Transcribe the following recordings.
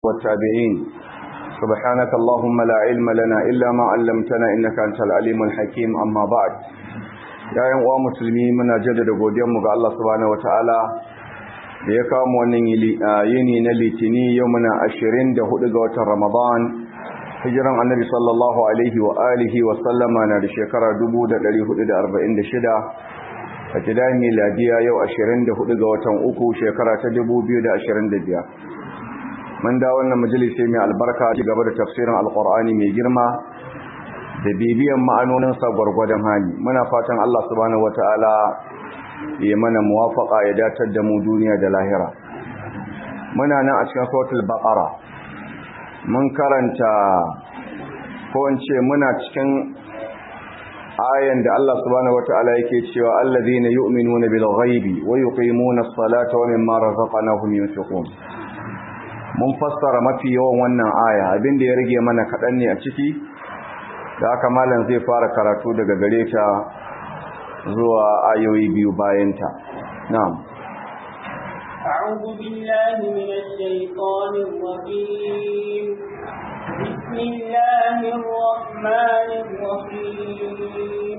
والتابعين سبحانك اللهم لا علم لنا إلا ما علمتنا إنك أنت العليم الحكيم أما بعد يا uwa musulmi muna jaddada godiyarmu ga Allah subhanahu wataala da ya kawo mu wannan yini na litini yau muna 24 ga watan Ramadan hijiran annabi sallallahu alaihi wa alihi wa sallama na da shekara 1446 a kidan miladiya yau 24 ga watan uku shekara ta 2025 mun da wannan majalisi mai albarka ci gaba da tafsirin alqur'ani mai girma da bibiyan ma'anonin sa gwargwadon hali muna fatan Allah subhanahu wataala ya mana muwafaqa ya datar da mu duniya da lahira muna nan a cikin suratul baqara mun karanta ko in ce muna cikin ayan da Allah subhanahu wataala yake cewa allazina yu'minuna bil ghaibi wa yuqimuna as-salata wa mimma razaqnahum yunfiqun mun fassara mafi yawan wannan aya abinda ya rage mana kaɗan ne a ciki da haka malam zai fara karatu daga gare ta zuwa ayoyi biyu bayanta na'am أعوذ بالله من الشيطان الرجيم بسم الله الرحمن الرحيم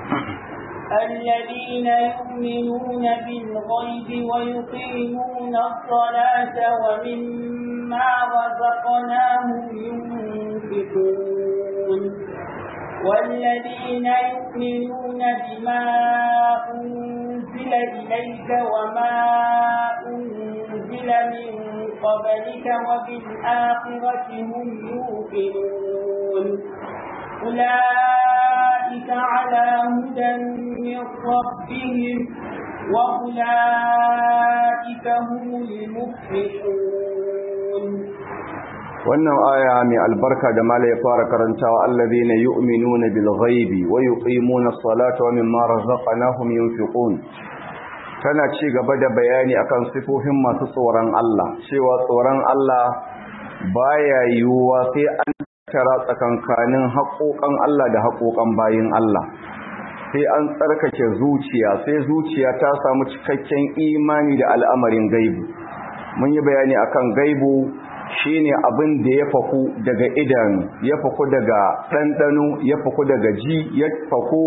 الذين يؤمنون بالغيب ويقيمون الصلاة ومما رزقناهم ينفقون والذين يؤمنون بما أنزل إليك وما أنزل من قبلك وبالآخرة هم يوقنون أولئك على هدى من ربهم وأولئك هم المفلحون wannan aya mai albarka da mala ya fara karantawa allazina yu'minuna bil ghaibi wa yuqimuna as-salata wa mimma razaqnahum yunfiqun tana ci gaba da bayani akan sifofin masu tsoron Allah cewa tsoron Allah baya yiwuwa sai an tara tsakankanin haƙoƙan Allah da haƙoƙan bayin Allah sai an tsarkake zuciya sai zuciya ta samu cikakken imani da al'amarin gaibu mun yi bayani akan gaibu shine abin da ya faku daga idanu ya faku daga ɗanɗano ya faku daga ji ya faku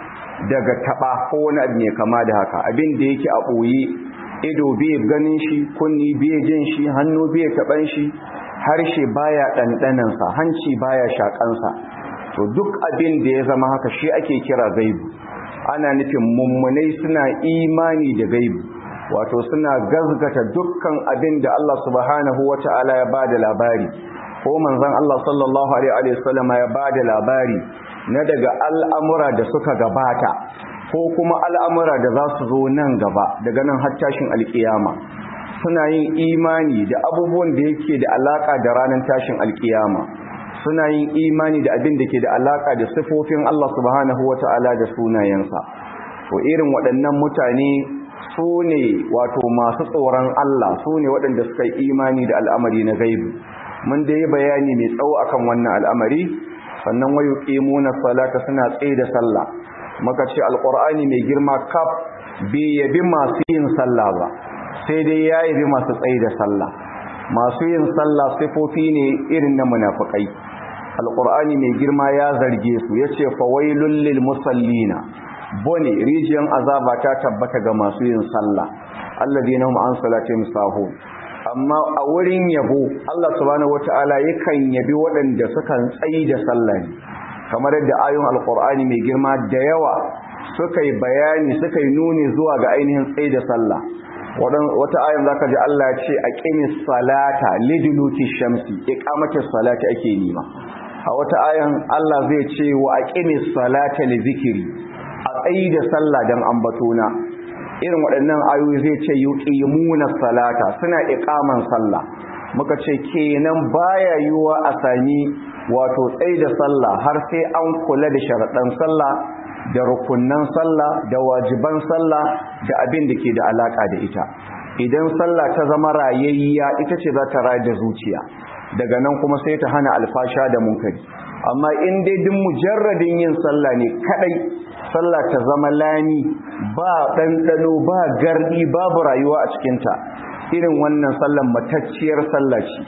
daga taɓa ko wani abu mai kama da haka abin da yake a ɓoye ido bai ganin shi kunni bai jin shi hannu bai taɓan shi harshe baya ɗanɗanansa hanci baya shaƙansa to duk abin da ya zama haka shi ake kira gaibu ana nufin mummunai suna imani da gaibu wato suna gazgata dukkan abin da Allah subhanahu wata'ala ya bada labari ko manzon Allah sallallahu alaihi wasallama ya bada labari na daga al'amura da suka gabata ko kuma al'amura da za su zo nan gaba daga nan har tashin alkiyama suna yin imani da abubuwan da yake da alaka da ranar tashin alkiyama suna yin imani da abin da ke da alaka da sifofin Allah subhanahu wata'ala da sunayensa to irin waɗannan mutane su ne wato masu tsoron Allah su ne waɗanda suka yi imani da al'amari na gaibu mun da yi bayani mai tsawo akan wannan al'amari sannan wayo ƙimuna salata suna tsaye da sallah maka ce alƙur'ani mai girma kaf bai yabi masu yin sallah ba sai dai ya yabi masu tsaye da sallah masu yin sallah sifofi ne irin na munafukai alƙur'ani mai girma ya zarge su ya ce fawailun lil musallina bone rijiyan azaba ta tabbata ga masu yin sallah alladina hum an salatihim sahun amma a wurin yabo Allah subhanahu wataala yakan yabi waɗanda suka tsayi da sallah ne kamar yadda ayoyin alqur'ani mai girma da yawa suka yi bayani suka yi nuni zuwa ga ainihin tsayi da sallah wata ayan zaka ji Allah ya ce aqimis salata liduluki shamsi iqamatis salati ake nima a wata ayan Allah zai ce wa aqimis salata li zikri a tsayi da sallah don ambatona irin waɗannan ayoyi zai ce yuqimuna salata suna iqaman sallah muka ce kenan baya yiwuwa a sami wato tsayi da sallah har sai an kula da sharaɗan sallah da rukunnan sallah da wajiban sallah da abin da ke da alaka da ita idan sallah ta zama rayayya ita ce za ta rayar da zuciya daga nan kuma sai ta hana alfasha da munkari amma in dai duk mujarradin yin sallah ne kadai sallah ta zama lani ba ɗanɗano ba gardi babu rayuwa a cikinta irin wannan sallan matacciyar sallah ce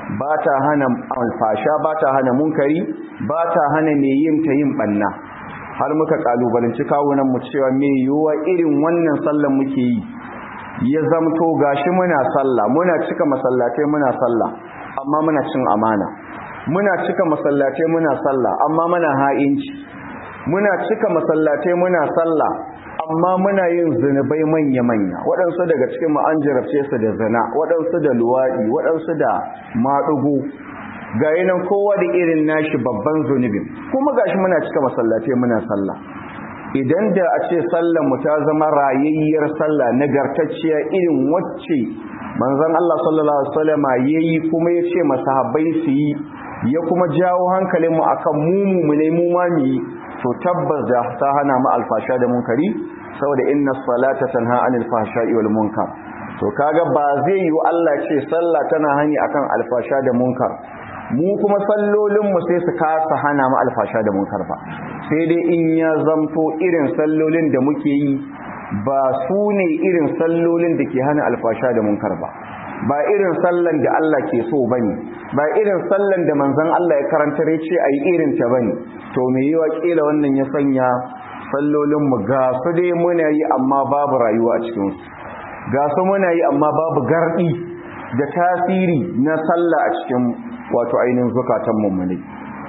ba ta hana alfasha ba ta hana munkari ba ta hana mai yin ta yin banna har muka kalubalanci kawunan mu cewa me yiwuwa irin wannan sallan muke yi ya zamto gashi muna sallah muna cika masallatai muna sallah amma muna cin amana muna cika masallatai muna sallah amma muna ha'inci muna cika masallatai muna sallah amma muna yin zunubai manya-manya waɗansu daga cikin mu an jarabce su da zina waɗansu da luwaɗi waɗansu da maɗugu ga nan kowa da irin nashi babban zunubin kuma gashi muna cika masallatai muna sallah idan da a ce sallar mu ta zama rayayyar sallah nagartacciya irin wacce manzon Allah sallallahu alaihi wasallam yayi kuma yace masahabbai su yi ya kuma jawo hankalin mu akan mu mu ne mu ma mu yi to tabbas da ta hana mu alfasha da munkari saboda inna salata tanha anil fahsha'i wal munkar to kaga ba zai yi Allah ce sallah tana hani akan alfasha da munkar mu kuma sallolin mu sai su kasa hana mu alfasha da munkar ba sai dai in ya zamto irin sallolin da muke yi ba su ne irin sallolin da ke hana alfasha da munkar ba ba irin sallan da Allah ke so bane ba irin sallan da manzon Allah ya karantar ya ce ayi irin ta bane to me yiwa kila wannan ya sanya sallolin mu ga su dai muna yi amma babu rayuwa a cikin su ga su muna yi amma babu gardi da tasiri na sallah a cikin wato ainihin zukatan mummuni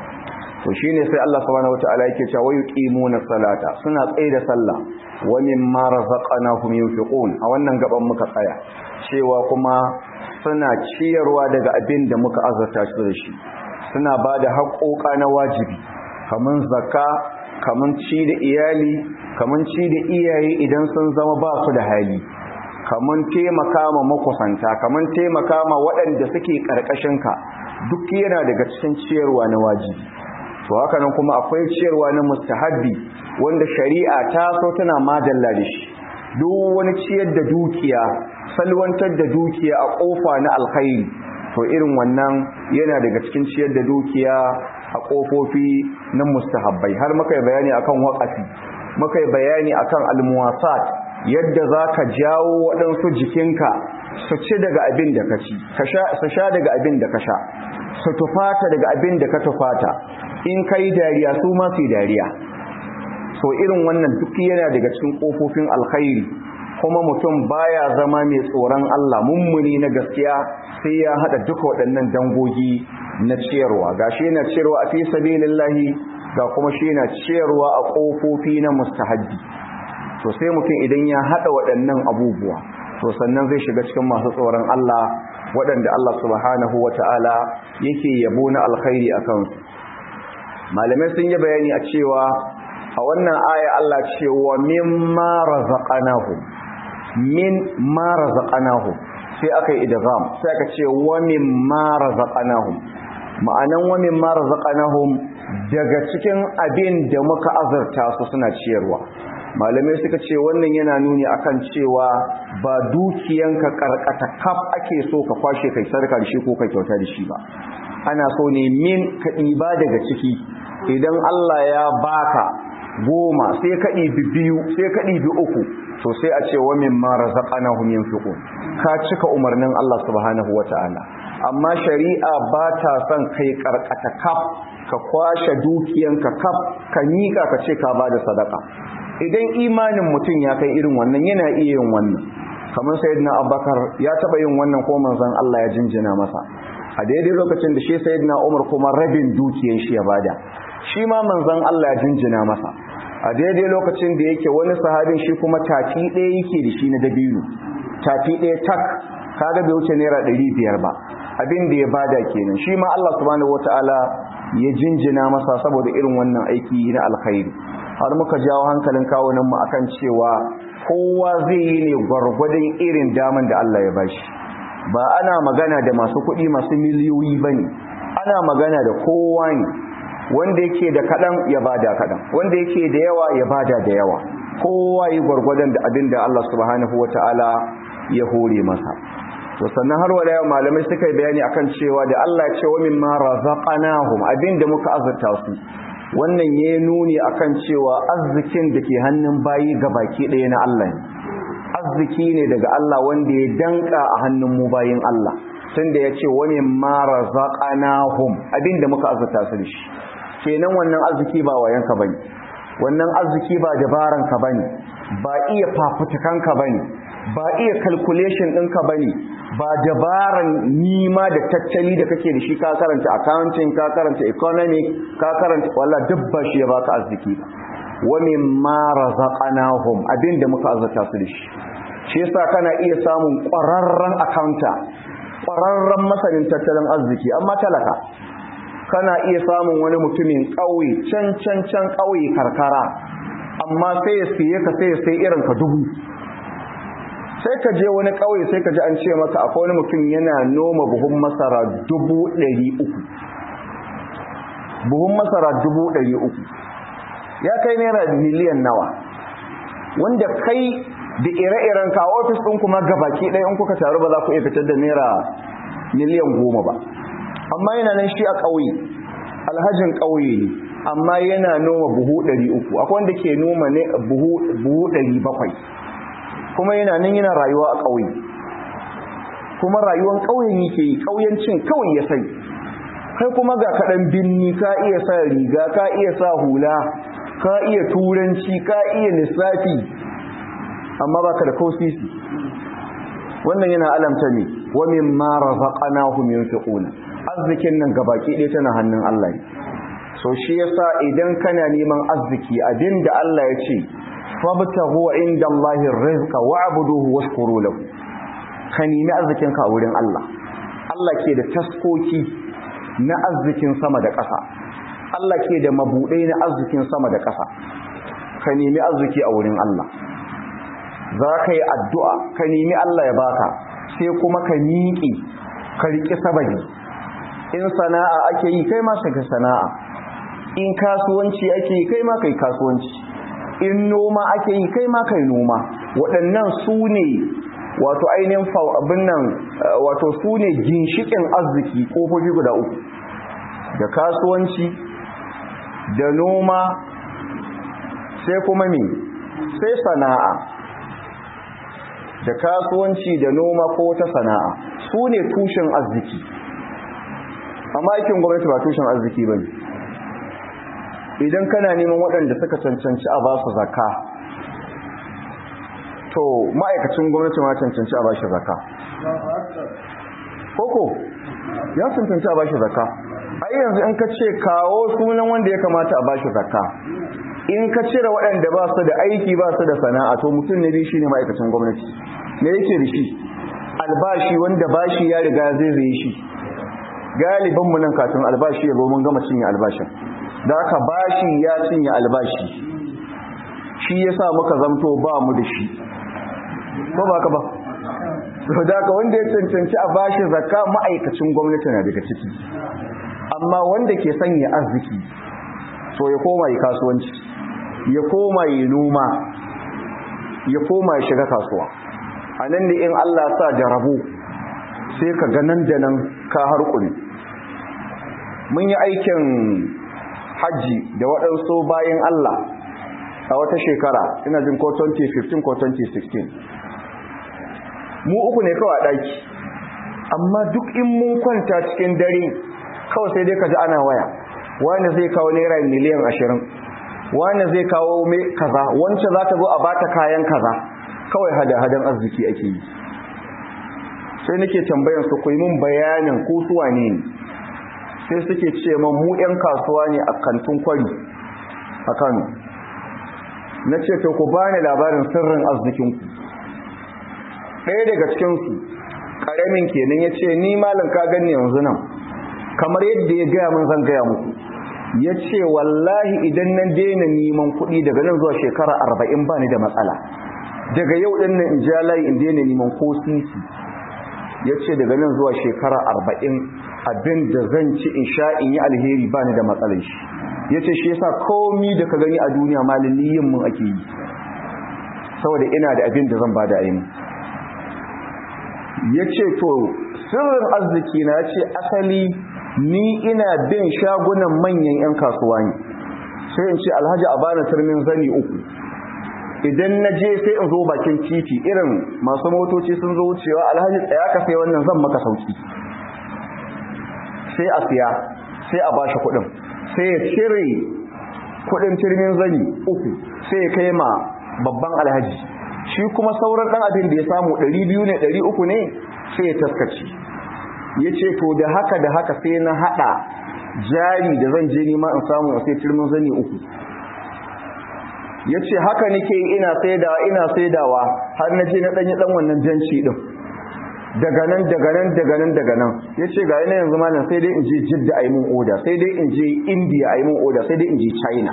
to shine sai Allah subhanahu wataala yake cewa yuqimuna salata suna tsaye da sallah wa mimma razaqnahum yunfiqun a wannan gaban muka tsaya cewa kuma suna ciyarwa daga abin da muka azurta su da shi suna bada haƙoƙa na wajibi kaman zakka kaman ci da iyali kaman ci da iyaye idan sun zama ba su da hali kaman taimaka ma makusanta kaman taimaka ma waɗanda suke ƙarƙashinka duk yana daga cikin ciyarwa na wajibi to haka nan kuma akwai ciyarwa na mustahabbi wanda shari'a ta so tana madalla da shi duk wani ciyar da dukiya salwantar da dukiya a kofa na alkhairi to irin wannan yana daga cikin ciyar da dukiya a kofofi na mustahabbai har muka yi bayani akan waqafi muka yi bayani akan almuwasat yadda zaka jawo waɗansu jikinka su ci daga abin da ka ci su sha daga abin da ka sha su tufata daga abin da ka tufata in ka yi dariya su ma su yi dariya so irin wannan duk yana daga cikin ƙofofin alkhairi kuma mutum baya zama mai tsoron Allah mummuni na gaskiya sai ya haɗa duka waɗannan dangogi na ciyarwa ga shi yana ciyarwa a fi sabilillahi ga kuma shi yana ciyarwa a ƙofofi na mustahabbi to sai mutum idan ya haɗa waɗannan abubuwa to sannan zai shiga cikin masu tsoron Allah waɗanda Allah subhanahu wata'ala yake yabo na alkhairi a kansu malamai sun yi bayani a cewa a wannan aya Allah ce wa mimma razaqnahu min ma razaqnahu sai aka yi idgham sai aka ce wa mimma razaqnahu ma'anan wa mimma razaqnahum daga cikin abin da muka azurta su suna ciyarwa malamai suka ce wannan yana nuni akan cewa ba dukiyanka karkata kaf ake so ka kwashe kai sarka da shi ko ka kyauta da shi ba ana so ne min ka ɗiba daga ciki idan Allah ya baka goma sai ka ɗibi biyu sai ka ɗibi uku to sai a ce wa min ma razaqnahum yunfiqun ka cika umarnin Allah subhanahu wataala amma shari'a ba ta son kai karkata kaf ka kwashe dukiyanka kaf ka nika ka ce ka bada sadaka idan imanin mutum ya kai irin wannan yana iya yin wannan kamar sayyidina abubakar ya taba yin wannan ko manzon Allah ya jinjina masa a daidai lokacin da shi sayyidina umar kuma rabin dukiyar shi ya bada shi ma manzon Allah ya jinjina masa a daidai lokacin da yake wani sahabin shi kuma tafi ɗaya yake da shi na dabino tafi ɗaya tak kaga bai wuce naira ɗari biyar ba abin da ya bada kenan shi ma Allah subhanahu wataala ya jinjina masa saboda irin wannan aiki na alkhairi har muka jawo hankalin kawunan mu akan cewa kowa zai yi ne gwargwadon irin daman da Allah ya bashi ba ana magana da masu kuɗi masu miliyoyi bane ana magana da kowa ne wanda yake da kaɗan ya bada kaɗan wanda yake da yawa ya bada da yawa kowa yi gwargwadon da abin da Allah subhanahu wata'ala ya hore masa to sannan har wala malamai suka yi bayani akan cewa da Allah ya ce wa mimma razaqnahum abin da muka azurta su wannan ya nuni akan cewa arzikin da ke hannun bayi baki ɗaya na Allah ne arziki ne daga Allah wanda ya danka a hannun mu bayin Allah tunda ya ce wani mara zaƙanahum abinda muka azurta su da shi kenan wannan arziki ba wayanka ba ne wannan arziki ba dabaranka ba ne ba iya fafutukanka ba ne ba iya calculation ɗinka ba ne ba dabaran nima da tattali da kake da shi ka karanta accounting ka karanta economic ka karanta wala duk ba shi ya baka arziki ba wa mimma razaqnahum abinda muka azurta su da shi shi yasa kana iya samun ƙwararren accounta ƙwararren masanin tattalin arziki amma talaka kana iya samun wani mutumin ƙauye can can can ƙauye karkara amma sai ya siye ka sai ya sai irin ka dubu sai ka je wani ƙauye sai ka ji an ce maka akwai wani mutum yana noma buhun masara dubu ɗari uku buhun masara dubu ɗari uku ya kai naira miliyan nawa wanda kai da ire-iren ka ofis ɗin kuma gabaki ɗaya in kuka taru ba za ku iya fitar da naira miliyan goma ba amma yana nan shi a ƙauye alhajin ƙauye ne amma yana noma buhu ɗari uku akwai wanda ke noma ne buhu ɗari bakwai kuma yana nan yana rayuwa a ƙauye kuma rayuwan ƙauyen yake yi ƙauyencin kawai ya sai kai kuma ga kaɗan binni ka iya sa riga ka iya sa hula ka iya turanci ka iya lissafi amma baka da kosisi wannan yana alamta ne wa mimma razaqnahum yunfiquna arzikin nan gabaki ɗaya tana hannun Allah ne so shi yasa idan kana neman arziki abinda Allah ya ce fabtaghu inda Allahi rizqa wa'buduhu washkuru lahu ka nemi arzikin ka a wurin Allah Allah ke da taskoki na arzikin sama da ƙasa Allah ke da mabudai na arzikin sama da ƙasa ka nemi arziki a wurin Allah za ka yi addu'a ka nemi Allah ya baka sai kuma ka miƙe ka riƙi sababi in sana'a ake yi kai ma ka sana'a in kasuwanci ake yi kai ma kai kasuwanci in noma ake yi kai ma kai noma waɗannan su ne wato ainihin abin nan wato su ne ginshiƙin arziki ƙofofi guda uku da kasuwanci da noma sai kuma me sai sana'a da kasuwanci da noma ko wata sana'a su ne tushen arziki amma aikin gwamnati ba tushen arziki ba ne idan kana neman waɗanda suka cancanci a ba su zaka to ma'aikacin gwamnati ma cancanci a ba shi zaka koko ya cancanci a ba shi zaka ai yanzu in ka ce kawo sunan wanda ya kamata a ba shi zaka in ka cire waɗanda ba su da aiki ba su da sana'a to mutum ne shi ne ma'aikacin gwamnati me yake da shi albashi wanda bashi ya riga zai zai shi galibin mu nan kafin albashi ya zo mun gama cinye albashin da aka bashi ya cinye albashi shi yasa muka zamto ba mu da shi ko ba ka ba to da ka wanda ya cancanci a bashi zakka ma'aikacin gwamnati na daga ciki amma wanda ke sanya arziki to ya koma yi kasuwanci ya koma yi noma ya koma ya shiga kasuwa a nan da in Allah sa jarabu sai ka ga nan da nan ka harkuni mun yi aikin hajji da waɗansu bayan Allah a wata shekara ina jin ko 2015 ko 2016 mu uku ne kawai ɗaki amma duk in mun kwanta cikin dare kawai sai dai ka ji ana waya wani zai kawo naira miliyan ashirin wani zai kawo mai kaza wancan za ta zo a bata kayan kaza kawai hada-hadan arziki ake yi sai nake tambayan su ku yi mun bayanin ko su wane ne sai suke ce man mu 'yan kasuwa ne a kantin kwari a kano na ce to ku bani labarin sirrin arzikinku ɗaya daga cikinsu ƙaramin kenan ya ce ni malin ka gani yanzu nan kamar yadda ya gaya mun zan gaya muku ya ce wallahi idan na daina neman kuɗi daga nan zuwa shekara arba'in ba ni da matsala daga yau ɗin nan in ja layi in daina neman ko sisi ya ce daga nan zuwa shekara arba'in abin da zan ci in sha in yi alheri ba ni da matsalar shi ya ce shi yasa komi da ka gani a duniya malin yin mun ake yi saboda ina da abin da zan ba da aini ya ce to sirrin arziki na ce asali ni ina bin shagunan manyan 'yan kasuwa ne sai in ce alhaji a bani turmin zani uku idan na je sai in zo bakin titi irin masu motoci sun zo wucewa alhaji tsaya ka sai wannan zan maka sauki sai a siya sai a bashi kuɗin sai ya cire kuɗin turmin zani uku sai ya kai ma babban alhaji shi kuma sauran ɗan abin da ya samu ɗari biyu ne ɗari uku ne sai ya taskace ya ce to da haka da haka sai na haɗa jari da zan je nima in samu a sai turmin zani uku ya ce haka nake ina saidawa ina saidawa har na je na ɗanyi ɗan wannan janci ɗin daga nan daga nan daga nan daga nan ya ce ga yana yanzu malam sai dai in je jidda a yi mun oda sai dai in je indiya a yi mun oda sai dai in je china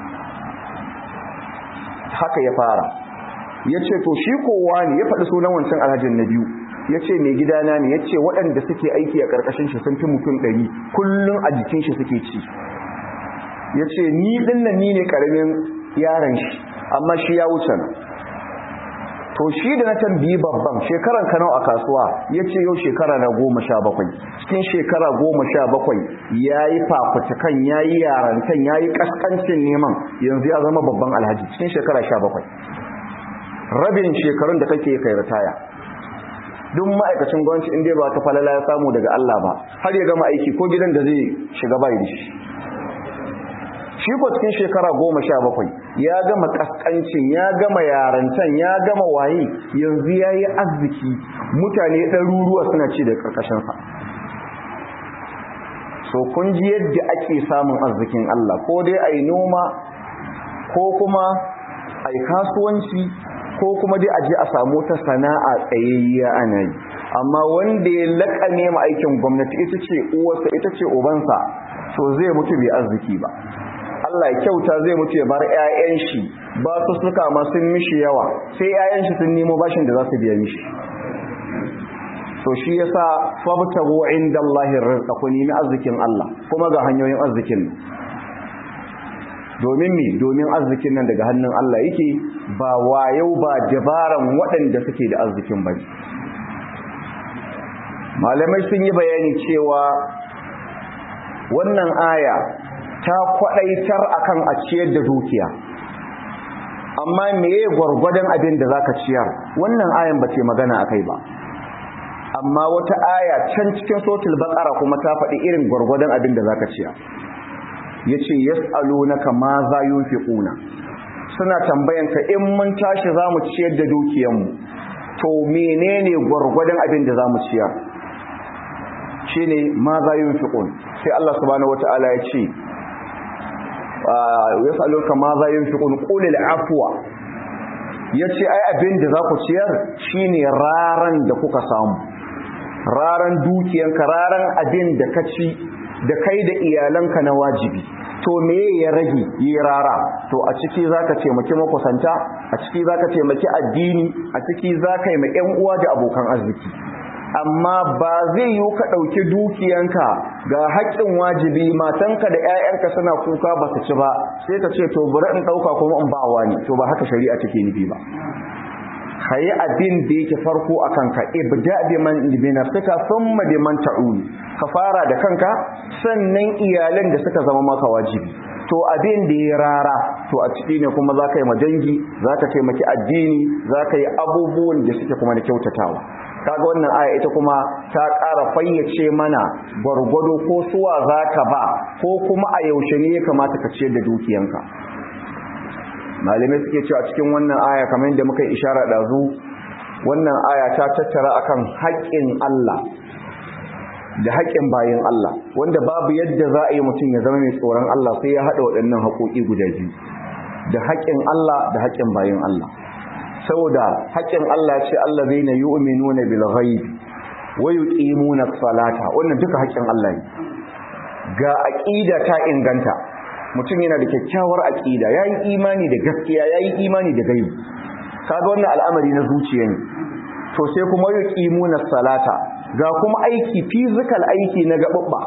haka ya fara ya ce to shi kowa ne ya faɗi sunan wancan alhajin na biyu ya ce mai gidana ne ya ce waɗanda suke aiki a ƙarƙashin shi sun fi mutum ɗari kullum a jikin shi suke ci ya ce ni ɗin nan ni ne ƙaramin yaron shi amma shi ya wuce nan to shi da na tambayi babban shekaran kanau a kasuwa ya ce yau shekara na goma sha bakwai cikin shekara goma sha bakwai ya yi fafutukan ya yi yarantan ya yi ƙasƙancin neman yanzu ya zama babban alhaji cikin shekara sha bakwai rabin shekarun da kake kai ritaya duk ma'aikacin gwamnati inda ba ta falala ya samu daga Allah ba har ya gama aiki ko gidan da zai shiga bai da shi shi ko cikin shekara goma sha bakwai ya gama kaskancin ya gama yarantan ya gama waye yanzu ya yi arziki mutane ɗaruruwa suna ci da ƙarƙashinsa so kun ji yadda ake samun arzikin Allah ko dai a yi noma ko kuma a yi kasuwanci ko kuma dai a je a samu ta sana'a tsayayya ana yi amma wanda ya laƙane ma aikin gwamnati ita ce uwarsa ita ce ubansa so zai mutu bai arziki ba Allah ya kyauta zai mutu ya bar 'ya'yan shi ba su suka ma sun mishi yawa sai 'ya'yan shi sun nemo bashin da za su biya mishi to shi yasa fabtagu indallahi rizqa ku nemi arzikin Allah kuma ga hanyoyin arzikin domin me domin arzikin nan daga hannun Allah yake ba wayau ba dabaran waɗanda suke da arzikin bane malamai sun yi bayani cewa wannan aya ta kwadaitar akan a ciyar da dukiya amma meye gwargwadon abin da zaka ciyar wannan ayan ba ce magana akai ba amma wata aya can cikin sotul baqara kuma ta faɗi irin gwargwadon abin da zaka ciyar yace yas'alunaka ma za yunfiquna suna tambayan ka in mun tashi zamu ciyar da dukiyanmu to menene gwargwadon abin da zamu ciyar shine ma za yunfiqun sai Allah subhanahu wataala ya ce yasaluka ma za yunfiqun qul al-afwa yace ai abin da za ku ciyar shine raran da kuka samu raran dukiyanka raran abin da ka ci da kai da iyalanka na wajibi to me ya rage yi rara to a ciki zaka taimaki makusanta a ciki zaka taimaki addini a ciki zaka yi ma ƴan uwa da abokan arziki amma ba zai yi ka ɗauki dukiyanka ga haƙƙin wajibi matanka da 'ya'yanka suna kuka ba su ci ba sai ka ce to bari in ɗauka kuma in ba wani to ba haka shari'a take nufi ba ka yi abin da yake farko a kanka ibda bi man bi nafsika thumma bi man ta'ul ka fara da kanka sannan iyalan da suka zama maka wajibi to abin da ya rara to a ciki ne kuma za ka yi majangi za ka taimaki addini za ka yi abubuwan da suke kuma da kyautatawa kaga wannan aya ita kuma ta ƙara fayyace mana gwargwado ko suwa za ka ba ko kuma a yaushe ne ya kamata ka ciyar da dukiyanka malamai suke cewa cikin wannan aya kamar yadda muka yi ishara ɗazu wannan aya ta tattara akan haƙƙin Allah da haƙƙin bayan Allah wanda babu yadda za a yi mutum ya zama mai tsoron Allah sai ya haɗa waɗannan haƙoƙi guda biyu da haƙƙin Allah da haƙƙin bayan Allah saboda haƙƙin Allah ce Allah zai na yi uminuna bil ghaib wa yuqimuna salata wannan duka haƙƙin Allah ne ga aqida ta inganta mutum yana da kyakkyawar aqida yayi imani da gaskiya yayi imani da gaibi kaga wannan al'amari na zuciya ne to sai kuma yuqimuna salata ga kuma aiki physical aiki na gababba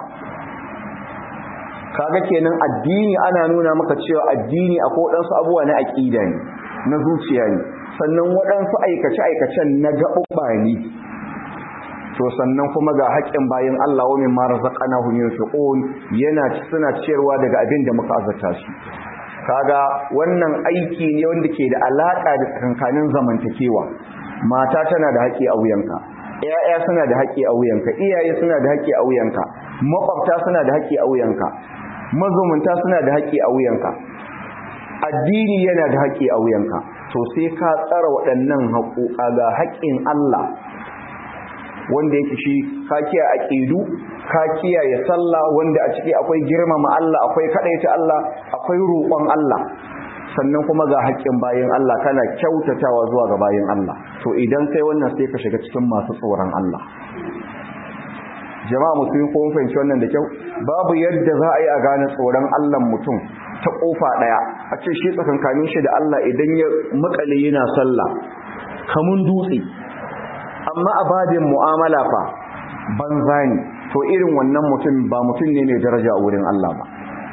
kaga kenan addini ana nuna maka cewa addini akwai wadansu abubuwa na aqida ne na zuciya ne sannan waɗansu aikace-aikacen na gaɓuɓɓa ne to sannan kuma ga haƙƙin bayan Allah wa min mara zaƙana hun yin yana suna ciyarwa daga abin da muka azarta su kaga wannan aiki ne wanda ke da alaƙa da tsakankanin zamantakewa mata tana da haƙƙi a wuyanka ƴaƴa suna da haƙƙi a wuyanka iyaye suna da haƙƙi a wuyanka makwabta suna da haƙƙi a wuyanka mazumunta suna da haƙƙi a wuyanka addini yana da haƙƙi a wuyanka to sai ka tsara waɗannan haƙoƙa ga haƙƙin Allah wanda yake shi ka kiyaye aqidu ka kiyaye sallah wanda a ciki akwai girmama Allah akwai kadaita Allah akwai roƙon Allah sannan kuma ga haƙƙin bayin Allah kana kyautatawa zuwa ga bayin Allah to idan kai wannan sai ka shiga cikin masu tsoron Allah jama'a mutum ko mun fahimci wannan da kyau babu yadda za a yi a gane tsoron Allah mutum ta kofa daya a ce shi tsakankanin shi da Allah idan ya makale yana sallah kamun dutse amma a babin mu'amala fa banza ne to irin wannan mutum ba mutum ne mai daraja a wurin Allah ba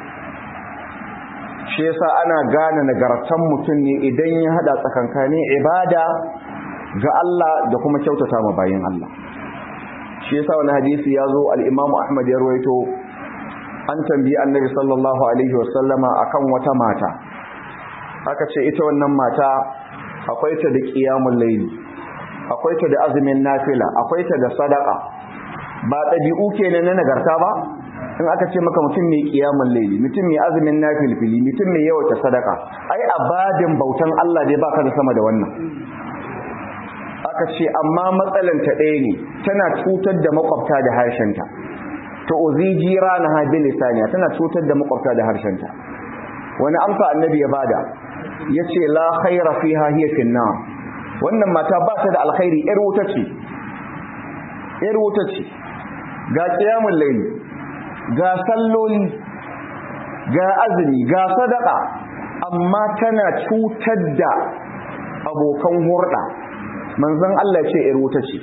shi yasa ana gane nagartan mutum ne idan ya hada tsakankanin ibada ga Allah da kuma kyautata ma bayin Allah shi yasa wani hadisi ya zo al-Imam Ahmad ya rawaito an tambayi Annabi sallallahu alaihi wasallama akan wata mata aka ce ita wannan mata akwai ta da qiyamul layl akwai ta da azumin nafila akwai ta da sadaka ba dabi'u kenan na nagarta ba in aka ce maka mutum mai qiyamul layl mutum mai azumin nafilfili mutum mai yawa sadaka ai abadin bautan Allah dai baka da sama da wannan aka ce amma matsalanta ɗaya ne tana cutar da makwabta da harshenta to uzi jira na habi lisaniya tana cutar da makwabta da harshenta wani amsa annabi ya bada ya ce la khaira fiha hiya finna wannan mata ba ta da alkhairi yar wuta ce yar wuta ce ga qiyamul layl ga salloli ga azumi ga sadaka amma tana cutar da abokan hurda manzon Allah ce ‘yar wuta ce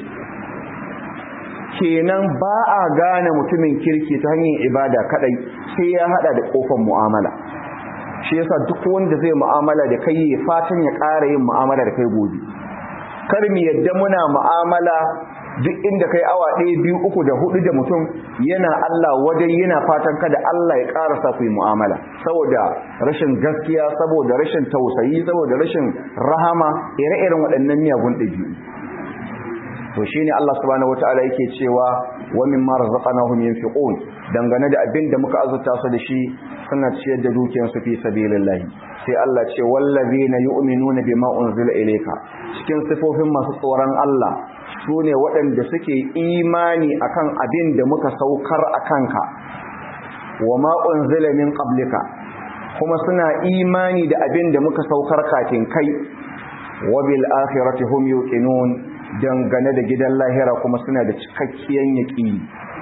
kenan ba a gane mutumin kirki ta hanyar ibada kadai sai ya hada da kofar mu'amala shi yasa duk wanda zai mu'amala da kai ya fatan ya ƙara yin mu'amala da kai gobe kar mu yadda muna mu'amala duk inda kai awa ɗaya biyu uku da hudu da mutum yana Allah wajen yana fatan kada Allah ya ƙara sa ku yi mu'amala saboda rashin gaskiya saboda rashin tausayi saboda rashin rahama ire-iren waɗannan miyagun ɗabi'u to shine Allah subhanahu wataala yake cewa wa mimma razaqnahum yunfiqun dangane da abin da muka azurta su da shi suna ciyar da dukiyar su fi sabilillah sai Allah ce wallazina yu'minuna bima unzila ilayka cikin sifofin masu tsoron Allah su ne waɗanda suke imani akan abin da muka saukar a kanka wa ma'un min ƙablika kuma suna imani da abin da muka saukar kafin kai wa bil akhirati hum yuqinun dangane da gidan lahira kuma suna da cikakkiyar yaqini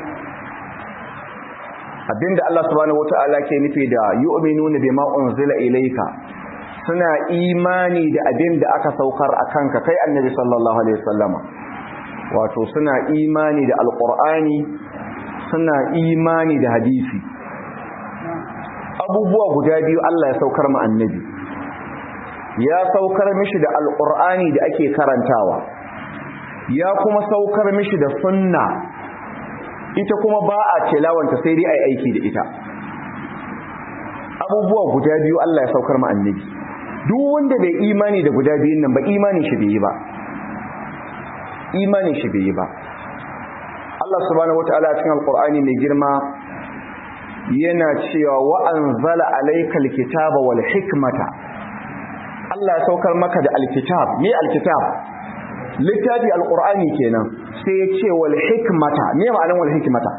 abinda Allah subhanahu wata'ala ke nufi da yu'minuna bima unzila ilayka suna imani da abin da aka saukar a kanka kai annabi sallallahu alaihi wasallama wato suna imani da alkur'ani suna imani da hadisi abubuwa guda biyu Allah ya saukar mu annabi ya saukar mishi da alkur'ani da ake karantawa ya kuma saukar mishi da sunna ita kuma ba a tilawanta sai dai ai aiki da ita abubuwa guda biyu Allah ya saukar mu annabi duk wanda bai imani da guda biyun nan ba imanin shi bai yi ba imanin shi bai yi ba Allah subhanahu wataala cikin alqur'ani mai girma yana cewa wa anzala alaykal kitaba wal hikmata Allah ya saukar maka da alkitab me alkitab littafi alqur'ani kenan sai ya ce wal hikmata me ma'anar wal hikmata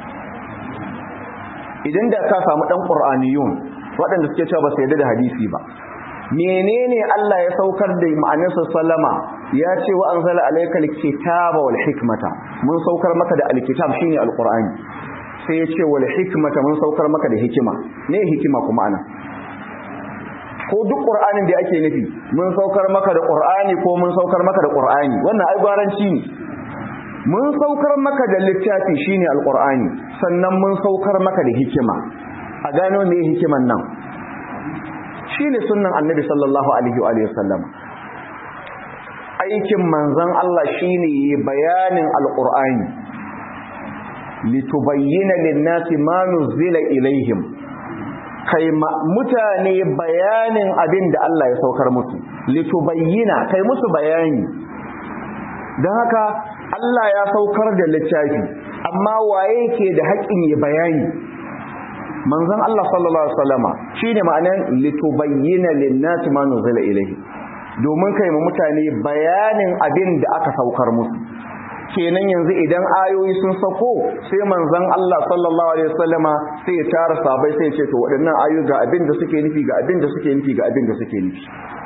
idan da ka samu dan qur'aniyun waɗanda suke cewa ba su yarda da hadisi ba menene Allah ya saukar da ma'anarsa sallama ya ce wa anzala alaykal kitaba wal hikmata mun saukar maka da alkitab shine alqur'ani sai ya ce wal hikmata mun saukar maka da hikima ne hikima kuma ana ko duk qur'anin da ake nufi mun saukar maka da qur'ani ko mun saukar maka da qur'ani wannan ai gwaranci ne mun saukar maka da littafi shine alqur'ani sannan mun saukar maka da hikima a gano me hikiman nan shine sunnan annabi sallallahu alaihi wa sallam aikin manzon Allah shine bayanin alqur'ani litubayyana lin-nasi ma nuzila ilaihim kai mutane bayanin abin da Allah ya saukar musu litubayyana kai musu bayani don haka Allah ya saukar da littafi amma waye ke da haƙƙin ya bayani manzon Allah sallallahu alaihi wasallama shine ma'anar litubayyana lin-nasi ma nuzila ilayhi domin kai mu mutane bayanin abin da aka saukar musu kenan yanzu idan ayoyi sun sako sai manzon Allah sallallahu alaihi wasallama sai ya tara sabai sai ya ce to waɗannan ayoyi ga abin da suke nufi ga abin da suke nufi ga abin da suke nufi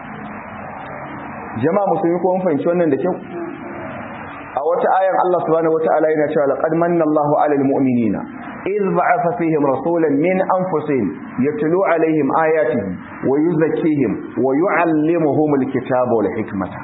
jama'a musulmi ko mun fahimci wannan da kyau a wata ayan Allah subhanahu wataala yana cewa laqad manna Allahu 'alal mu'minina idh ba'atha fihim rasulan min anfusihim yatlu 'alayhim ayatihi wa yuzakkihim wa yu'allimuhum al-kitaba wal hikmata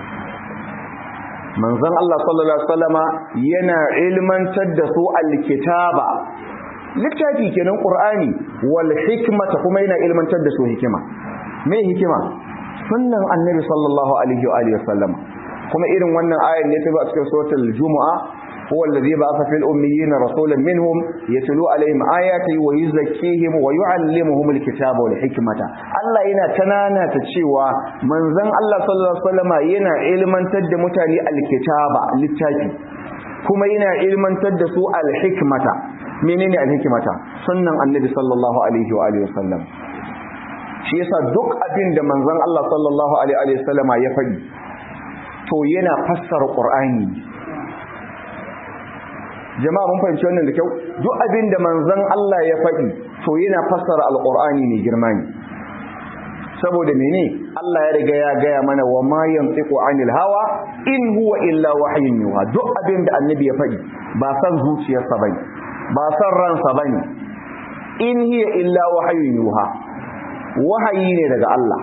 manzon Allah sallallahu alaihi wasallama yana ilmantar da su al-kitaba littafi kenan qur'ani wal hikmata kuma yana ilmantar da su hikima me hikima sunnan annabi sallallahu alaihi wa alihi wasallama kuma irin wannan ayan ne ta zo a cikin suratul jumu'a huwa alladhi ba'atha fil ummiyina rasulan minhum yatlu alaihim ayati wa yuzakkihim wa yu'allimuhum alkitaba wal hikmata Allah yana tanana ta cewa manzon Allah sallallahu alaihi wasallama yana ilmantar da mutane alkitaba littafi kuma yana ilmantar da su alhikmata menene alhikmata sunnan annabi sallallahu alaihi wa alihi wasallam shi yasa duk abin da manzon Allah sallallahu alaihi wasallama ya faɗi to yana fassara Qur'ani jama'a mun fahimci wannan da kyau duk abin da manzon Allah ya faɗi to yana fassara alqur'ani ne girma ne saboda mene Allah ya riga ya gaya mana wa ma yantiqu anil hawa in huwa illa wahyun yuha duk abin da annabi ya faɗi ba san zuciyarsa bane ba san ransa bane in hiya illa wahyun yuha wahayi ne daga Allah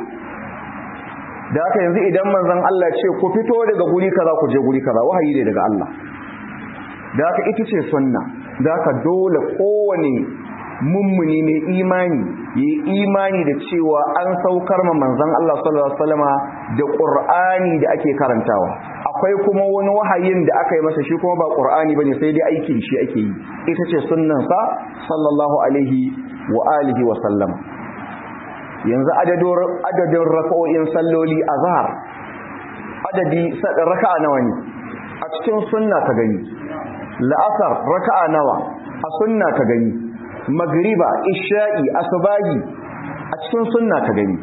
da haka yanzu idan manzon Allah ce ku fito daga guri kaza ku je guri kaza wahayi ne daga Allah da haka ita ce sunna da haka dole kowane mummuni mai imani yi imani da cewa an saukar ma manzon Allah sallallahu alaihi wasallama da Qur'ani da ake karantawa akwai kuma wani wahayin da aka yi masa shi kuma ba Qur'ani bane sai dai aikin shi ake yi ita ce sunnan sa sallallahu alaihi wa alihi wa sallama yanzu adadin raka'o'in salloli a zahar adadi raka'a nawa ne a cikin sunna ka gani la'asar raka'a nawa a sunna ka gani magriba isha'i asubahi a cikin sunna ka gani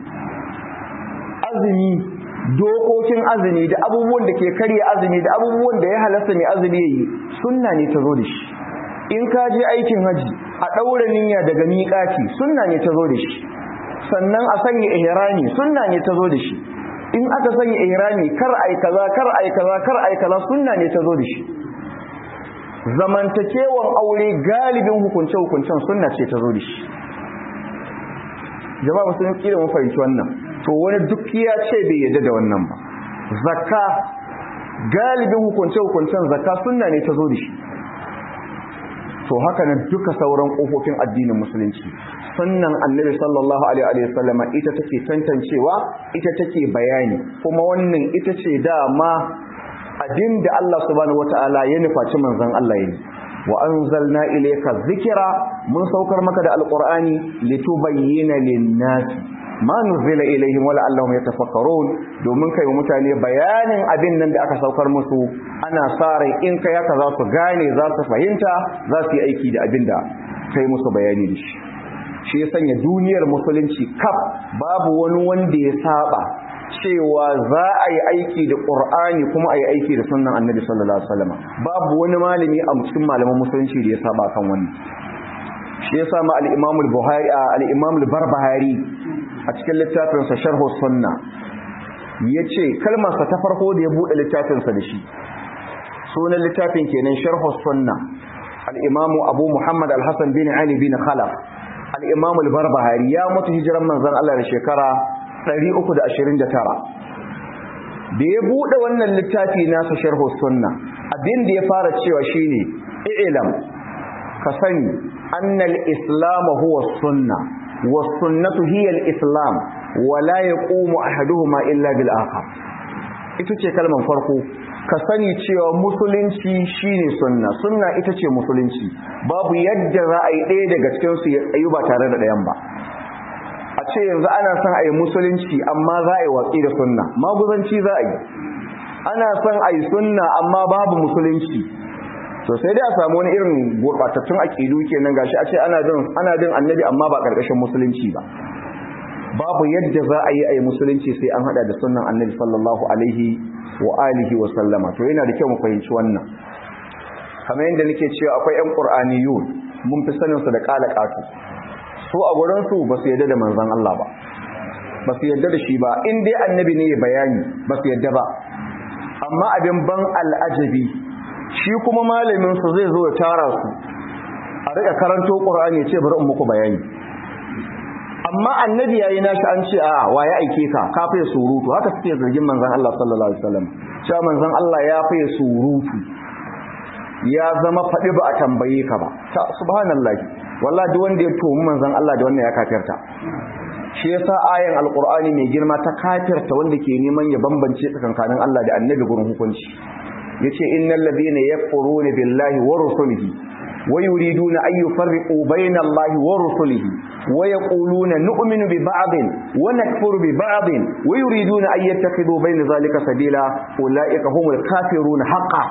azumi dokokin azumi da abubuwan da ke karya azumi da abubuwan da ya halasta mai azumi yayi sunna ne ta zo da shi in ka je aikin haji a ɗaura niyya daga miƙaci sunna ne ta zo da shi sannan a sanya ihrami sunna ne ta zo da shi in aka sanya ihrami kar ai kaza kar ai kaza kar ai kaza sunna ne ta zo da shi zamantakewan aure galibin hukunce hukuncen sunna ce ta zo da shi jama'a musulun kila mun fahimci wannan to wani duk ya ce bai yadda da wannan ba zakka galibin hukunce hukuncen zakka sunna ne ta zo da shi to haka nan duka sauran kofofin addinin musulunci sunnan annabi sallallahu alaihi wa sallama ita take tantancewa ita take bayani kuma wannan ita ce dama abin da Allah subhanahu wataala ya nufaci manzon Allah yi wa anzalna ilayka dhikra mun saukar maka da alqur'ani litubayyana lin-nasi ma nuzila ilaihim wala allahum yatafakkarun domin kai mutane bayanin abin nan da aka saukar musu ana sa rai in kai haka za su gane za su fahimta za su yi aiki da abin da kai musu bayani da shi shi ya sanya duniyar musulunci kaf babu wani wanda ya saba cewa za a yi aiki da ƙur'ani kuma a yi aiki da sunan annabi sallallahu alaihi wasallam babu wani malami a cikin malaman musulunci da ya saba kan wannan shi ya sama al-imam al-buhari al-imam al-barbahari a cikin littafinsa sharh sunna yace kalmar sa ta farko da ya bude littafinsa da shi sunan littafin kenan sharh sunna al-imam abu muhammad al-hasan bin ali bin khalaf al-imam al-barbahari ya mutu hijiran manzon Allah da shekara 329 da ya bude wannan littafi nasa sharh sunna abin da ya fara cewa shine i'lam ka sani annal islam huwa sunna was sunnatu hiya al-islam wa la yaqumu ahaduhuma illa bil akhar ita ce kalmar farko ka sani cewa musulunci shine sunna sunna ita ce musulunci babu yadda za a yi ɗaya daga cikin su ya tsayu ba tare da ɗayan ba a ce yanzu ana son a yi musulunci amma za a yi watsi da sunna maguzanci za a yi ana son a yi sunna amma babu musulunci to to sai dai a samu wani irin gurbatattun aqidu kenan gashi a ce ana bin ana bin annabi amma ba karkashin musulunci ba babu yadda za a yi a yi musulunci sai an hada da sunnan annabi sallallahu alaihi wa alihi wa sallama to yana da kyau mu fahimci wannan kamar yadda nake cewa akwai ƴan qur'aniyun mun fi sanin su da qala qatu su a gurin su ba su yadda da manzon Allah ba ba su yadda da shi ba in dai annabi ne ya bayani ba su yadda ba amma abin ban al'ajabi shi kuma malamin su zai zo ya tara su a rika karanto qur'ani ya ce bari in muku bayani amma annabi yayi nashi an ce a wa ya aike ka ka fa surutu haka suke zargin manzon Allah sallallahu alaihi wasallam cewa manzon Allah ya fa surutu ya zama faɗi ba a tambaye ka ba ta subhanallahi wallahi duk wanda ya tomi manzon Allah da wannan ya kafirta shi yasa ayan alqur'ani mai girma ta kafirta wanda ke neman ya bambance tsakankanin Allah da annabi gurin hukunci yace innal ladina yakfuruna billahi wa rusulihi ويريدون أن يفرقوا بين الله ورسله ويقولون نؤمن ببعض ونكفر ببعض ويريدون أن يتخذوا بين ذلك سبيلا أولئك هم الكافرون حقا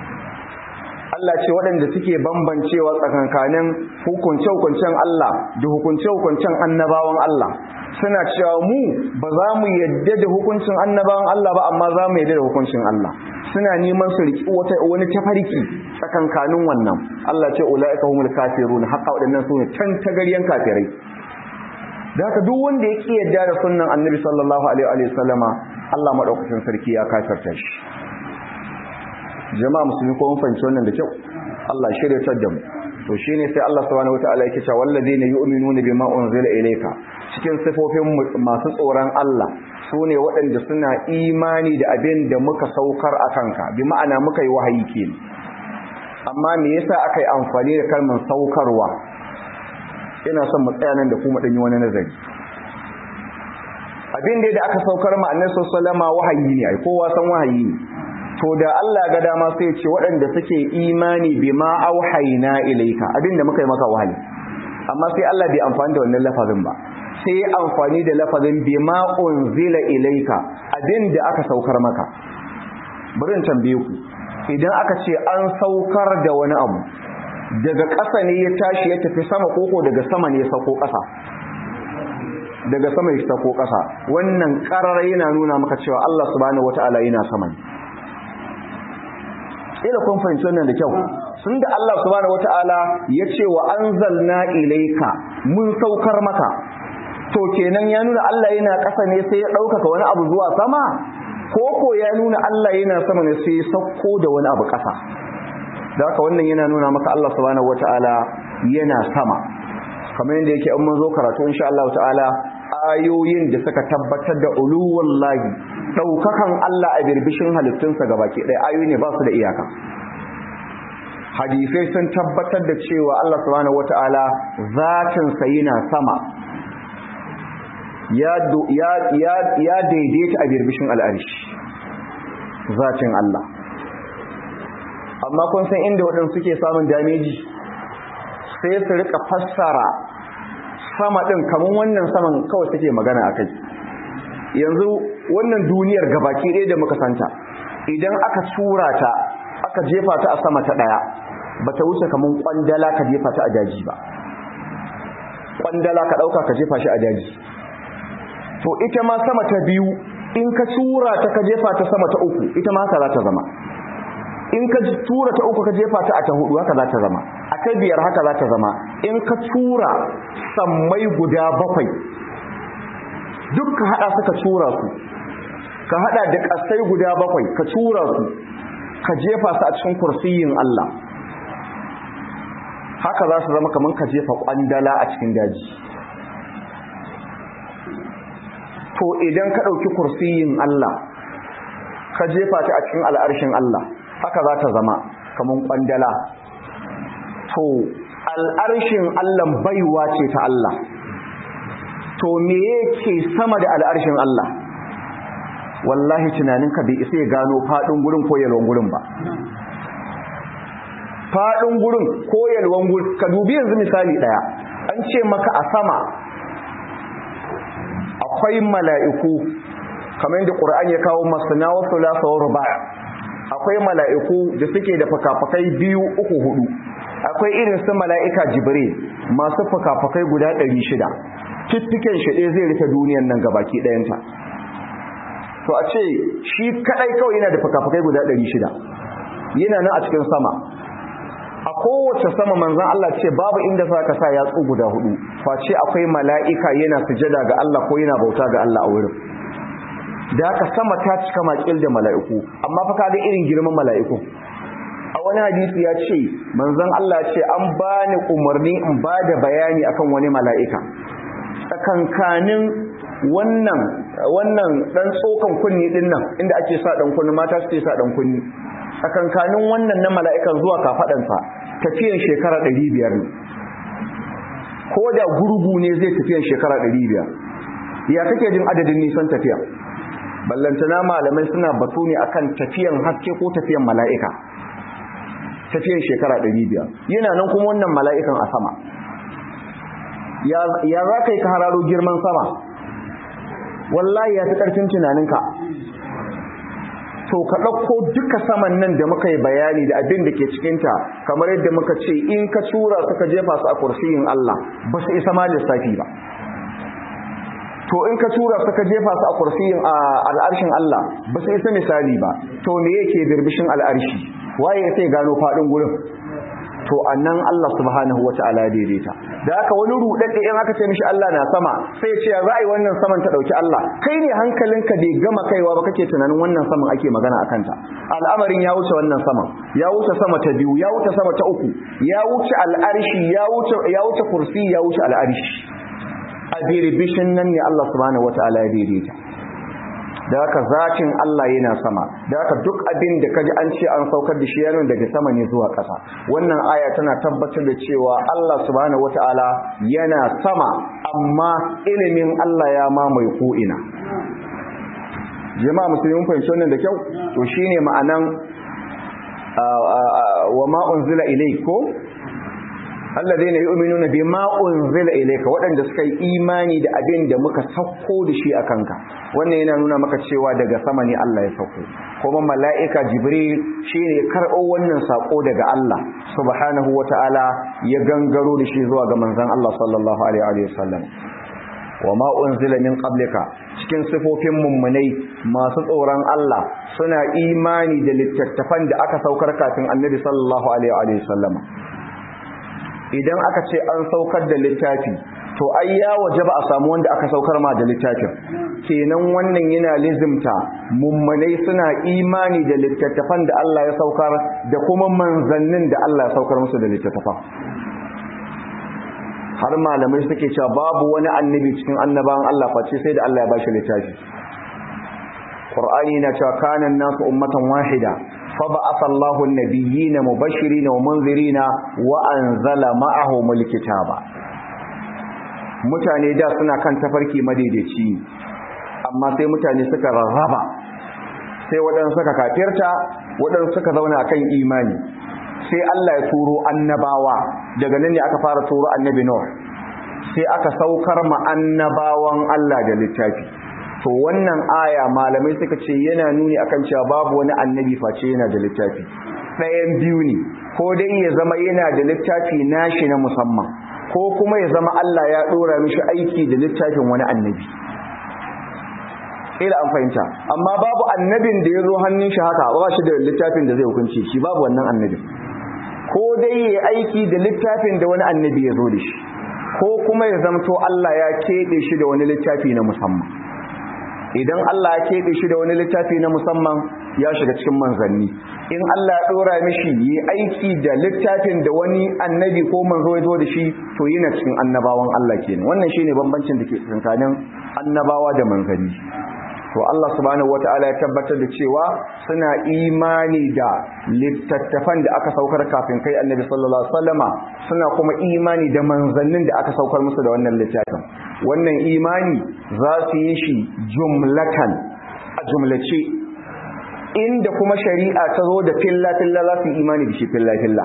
Allah ce waɗanda suke bambancewa tsakankanin hukunce-hukuncen Allah da hukunce-hukuncen annabawan Allah suna cewa mu ba za mu yadda da hukuncin annabawan Allah ba amma za mu yadda da hukuncin Allah suna neman su riki wata wani tafarki tsakankanin wannan Allah ce ulaika humul kafirun haqa waɗannan sune can tagaryen kafirai da haka duk wanda ya ki yadda da sunnan annabi sallallahu alaihi wa sallama Allah madaukakin sarki ya kafirta shi jama'a musulmi ko mun fahimci wannan da kyau Allah shirya ta da mu to shine sai Allah subhanahu wataala yake cewa walladheena yu'minuna bima unzila ilayka cikin sifofin masu tsoron Allah sune waɗanda suna imani da abin da muka saukar a kanka bi ma'ana muka yi wahayi ke amma me yasa aka yi amfani da kalmar saukarwa ina son mu tsaya nan da kuma ɗanyi wani nazari abin da aka saukar ma annabi sallallahu alaihi wasallam wahayi ne ai kowa san wahayi ne to da Allah ga dama sai ce waɗanda suke imani bima auhayna ilayka abinda muka yi maka wahayi amma sai Allah bai amfani da wannan lafazin ba sai ya amfani da lafazin bima unzila ilayka abinda aka saukar maka bari in tambaye ku idan aka ce an saukar da wani abu daga ƙasa ne ya tashi ya tafi sama koko daga sama ne ya sauko ƙasa daga sama ya sauko ƙasa wannan ƙarar yana nuna maka cewa Allah subhanahu wataala yana sama ne ila kun fahimci wannan da kyau sun da Allah subhanahu wataala ya ce wa anzalna ilayka mun saukar maka to kenan ya nuna Allah yana ƙasa ne sai ya ɗaukaka wani abu zuwa sama ko ko ya nuna Allah yana sama ne sai ya sauko da wani abu ƙasa da haka wannan yana nuna maka Allah subhanahu wataala yana sama kamar yadda yake an mun zo karatu insha Allah ta'ala ayoyin da suka tabbatar da uluwallahi daukakan Allah a birbishin halittunsa gabaki ɗaya ayoyi ne ba su da iyaka hadisai sun tabbatar da cewa Allah subhanahu wata'ala zatin sa yana sama ya ya ya ya daidaita a birbishin al'arshi zatin Allah amma kun san inda waɗanda suke samun dameji sai su rika fassara sama ɗin kamar wannan saman kawai suke magana a kai yanzu wannan duniyar gabaki ɗaya da muka santa idan aka tura ta aka jefa ta a sama ta ɗaya ba ta wuce kamar ƙwandala ka jefa ta a daji ba ƙwandala ka ɗauka ka jefa shi a daji to ita ma sama ta biyu in ka tura ta ka jefa ta sama ta uku ita ma haka za ta zama in ka tura ta uku ka jefa ta a ta hudu haka za ta zama a ta biyar haka za ta zama in ka tura sammai guda bakwai duk ka hada suka tura su ka hada da kasai guda bakwai ka tura su ka jefa su a cikin kursiyin Allah haka za su zama kamar ka jefa kwandala a cikin daji to idan ka ɗauki kursiyin Allah ka jefa ta a cikin al'arshin Allah haka za ta zama kamar kwandala to al'arshin Allah baiwa ce ta Allah to me yake sama da al'arshin Allah wallahi tunaninka bai isa ya gano faɗin gurin ko yalwan gurin ba faɗin gurin ko yalwan gurin ka dubi yanzu misali ɗaya an ce maka a sama akwai mala'iku kamar yadda ƙur'ani ya kawo masana wa sulasa wa ruba' akwai mala'iku da suke da fukafukai biyu uku hudu akwai irin su mala'ika jibril masu fukafukai guda ɗari shida fiffiken shi ɗaya zai rufe duniyan nan gabaki ɗayanta to a ce shi kaɗai kawai yana da fukafukai guda ɗari shida yana nan a cikin sama a kowace sama manzan Allah ce babu inda za ka sa yatsu guda hudu face akwai mala'ika yana sujada ga Allah ko yana bauta ga Allah a wurin da haka sama ta cika makil da mala'iku amma fa kaga irin girman mala'iku a wani hadisi ya ce manzon Allah ce an bani umarni in ba da bayani akan wani mala'ika tsakankanin wannan wannan dan tsokan kunni din nan inda ake sa dan kunni mata suke sa dan kunni tsakankanin wannan na mala'ikan zuwa kafadansa tafiyan shekara 500 ne ko da gurgu ne zai tafiyan shekara 500 ya kake jin adadin nisan tafiya ballantana malamai suna batu ne akan tafiyan haske ko tafiyan mala'ika tafiyan shekara 500 yana nan kuma wannan mala'ikan a sama ya za ka yi ka hararo girman sama wallahi ya fi ƙarfin tunaninka to ka ɗauko duka saman nan da muka yi bayani da abin da ke cikinta kamar yadda muka ce in ka tura suka jefa su a kursiyin Allah ba su isa ma lissafi ba to in ka tura suka jefa su a kursiyin al'arshin Allah ba su isa misali ba to me yake birbishin al'arshi waye sai gano faɗin gurin to annan Allah subhanahu wata'ala daidaita da haka wani rudadde in aka ce mishi Allah na sama sai ya ce ya ra'ayi wannan saman ta dauki Allah kai ne hankalinka bai gama kaiwa ba kake tunanin wannan saman ake magana akan ta al'amarin ya wuce wannan saman ya wuce sama ta biyu ya wuce sama ta uku ya wuce al'arshi ya wuce ya wuce kursi ya wuce al'arshi a birbishin nan ne Allah subhanahu wata'ala ya daidaita da haka zatin Allah yana sama da haka duk abin da kaji an ce an saukar da shi yana daga sama ne zuwa ƙasa wannan aya tana tabbatar da cewa Allah subhanahu wataala yana sama amma ilimin Allah ya mamaye ko ina jama'a musulmi fahimci wannan da kyau to shine ma'anan wa ma unzila ilayko alladheena yu'minuna bima unzila ilayka waɗanda suka yi imani da abin da muka sauko da shi a kanka wannan yana nuna maka cewa daga sama ne Allah ya sauko kuma mala'ika jibril shine ya karɓo wannan sako daga Allah subhanahu wata'ala ya gangaro da shi zuwa ga manzon Allah sallallahu alaihi wa sallam wa ma unzila min qablika cikin sifofin mummunai masu tsoron Allah suna imani da littattafan da aka saukar kafin annabi sallallahu alaihi wa sallam idan aka ce an saukar da littafi to ai ya waje ba a samu wanda aka saukar ma da littafin kenan wannan yana lizimta mummunai suna imani da littattafan da Allah ya saukar da kuma manzannin da Allah ya saukar musu da littattafan har malamai suke cewa babu wani annabi cikin annabawan Allah face sai da Allah ya bashi littafi Qur'ani na cewa kana nasu ummatan wahida فبعث الله النبيين مبشرين ومنذرين وأنزل معهم الكتاب mutane da suna kan tafarki madaidaici amma sai mutane suka rarraba sai waɗansu suka kafirta waɗansu suka zauna kan imani sai Allah ya turo annabawa daga nan ne aka fara turo annabi Nuh sai aka saukar ma annabawan Allah da littafi to wannan aya malamai suka ce yana nuni akan cewa babu wani annabi face yana da littafi ɗayan biyu ne ko dai ya zama yana da littafi nashi na musamman ko kuma ya zama Allah ya ɗora mishi aiki da littafin wani annabi ila an fahimta amma babu annabin da ya zo hannun shi haka ba shi da littafin da zai hukunce shi babu wannan annabin ko dai ya aiki da littafin da wani annabi ya zo da shi ko kuma ya zamto Allah ya keɓe shi da wani littafi na musamman idan Allah ya keɓe shi da wani littafi na musamman ya shiga cikin manzanni in Allah ya ɗora mishi yi aiki da littafin da wani annabi ko manzo ya zo da shi to yana cikin annabawan Allah kenan wannan shine bambancin da ke tsakanin annabawa da manzanni to Allah subhanahu wataala ya tabbatar da cewa suna imani da littattafan da aka saukar kafin kai annabi sallallahu alaihi wasallama suna kuma imani da manzannin da aka saukar musu da wannan littafin wannan imani za su yi shi jumlatan a jumlace inda kuma shari'a ta zo da filla-filla za su yi imani da shi filla-filla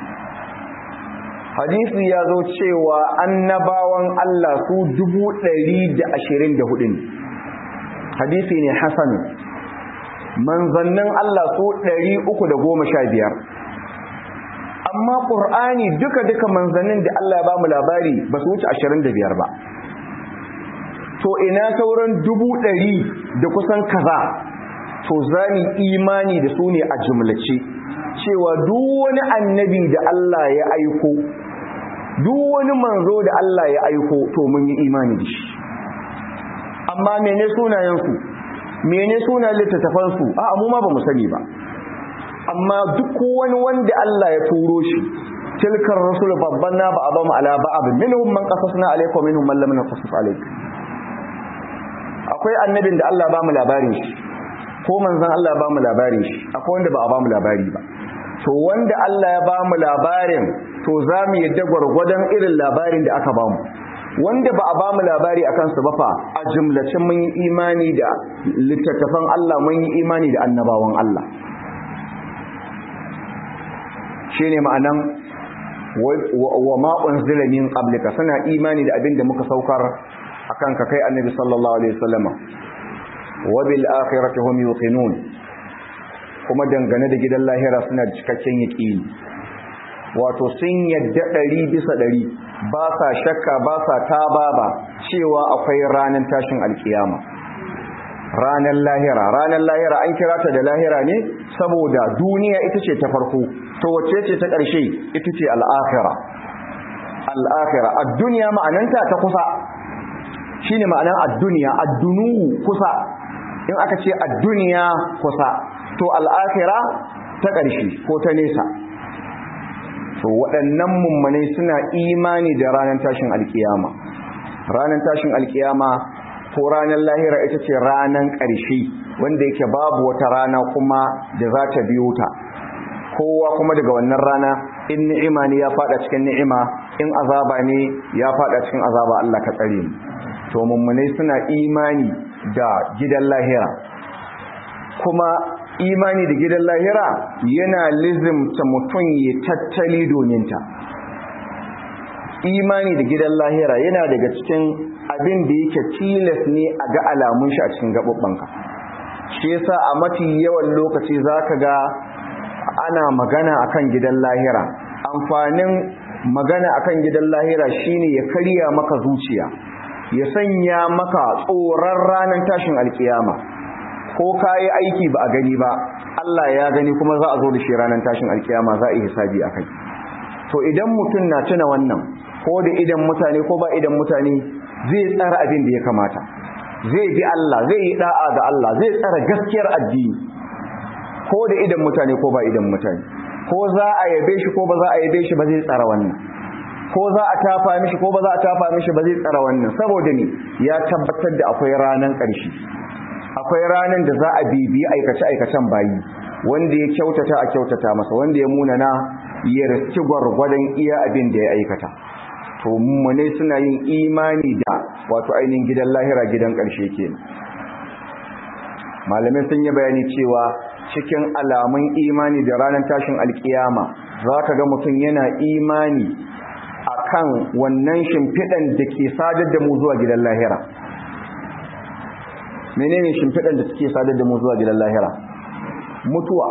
hadisi ya zo cewa annabawan Allah su dubu ɗari da ashirin da hudu ne hadisi ne hasan manzannin Allah su ɗari uku da goma sha biyar amma ƙur'ani duka-duka manzannin da Allah ya ba mu labari ba su wuce ashirin da biyar ba to ina sauran dubu ɗari da kusan kaza to za mu imani da su ne a jumlace cewa duk wani annabi da Allah ya aiko duk wani manzo da Allah ya aiko to mun yi imani da shi amma mene sunayensu mene sunayen littattafansu a mu ma ba mu sani ba amma duk wani wanda Allah ya turo shi tilkar rasul babban na ba abamu ala ba'd minhum man qasasna alayka minhum man lam naqasus alayka akwai annabin da Allah ba mu labarin shi ko manzon Allah ba mu labarin shi akwai wanda ba a ba mu labari ba to wanda Allah ya ba mu labarin to za mu yadda gwargwadon irin labarin da aka ba mu wanda ba a ba mu labari a kansu ba fa a jumlacin mun yi imani da littattafan Allah mun yi imani da annabawan Allah shi ne ma'anan wa ma'un zilamin ƙablika suna imani da abin da muka saukar a kan ka kai annabi sallallahu alaihi wasallama wa bil akhirati hum yuqinun kuma dangane da gidan lahira suna da cikakken yaqini wato sun yadda ɗari bisa ɗari ba sa shakka ba sa tababa cewa akwai ranar tashin alkiyama ranar lahira ranar lahira an kira ta da lahira ne saboda duniya ita ce ta farko to wacce ce ta ƙarshe ita ce al'akhira al'akhira ad-dunya ma'ananta ta kusa shine ma'anan ad-dunya ad-dunu kusa in aka ce ad-dunya kusa to al'akhira ta ƙarshe ko ta nesa to waɗannan mummanai suna imani da ranar tashin alkiyama ranar tashin alkiyama ko ranar lahira ita ce ranar ƙarshe wanda yake babu wata rana kuma da za ta biyo ta kowa kuma daga wannan rana in ni'ima ne ya fada cikin ni'ima in azaba ne ya fada cikin azaba Allah ka tsare mu to mummunai suna imani da gidan lahira kuma imani da gidan lahira yana lizimta mutum ya tattali domin ta imani da gidan lahira yana daga cikin abin da yake tilas ne a ga alamun shi a cikin gaɓuɓɓanka shi yasa a mafi yawan lokaci zaka ga ana magana akan gidan lahira amfanin magana akan gidan lahira shine ya karya maka zuciya ya sanya maka tsoron ranar tashin alkiyama ko kayi aiki ba a gani ba Allah ya gani kuma za a zo da shi ranar tashin alkiyama za a yi hisabi akai to idan mutum na tuna wannan ko da idan mutane ko ba idan mutane zai tsara abin da ya kamata zai bi Allah zai yi da'a ga Allah zai tsara gaskiyar addini ko da idan mutane ko ba idan mutane ko za a yabe shi ko ba za a yabe shi ba zai tsara wannan ko za a tafa mishi ko ba za a tafa mishi ba zai tsara wannan saboda ne ya tabbatar da akwai ranan ƙarshe akwai ranan da za a bibiyi aikace-aikacen bayi wanda ya kyautata a kyautata masa wanda ya munana ya riski gwargwadon iya abin da ya aikata to mummune suna yin imani da wato ainihin gidan lahira gidan ƙarshe kenan malamai sun yi bayani cewa cikin alamun imani da ranar tashin alkiyama za ka ga mutum yana imani a kan wannan shimfiɗan da ke sadar da mu zuwa gidan lahira menene shimfiɗan da suke sadar da mu zuwa gidan lahira mutuwa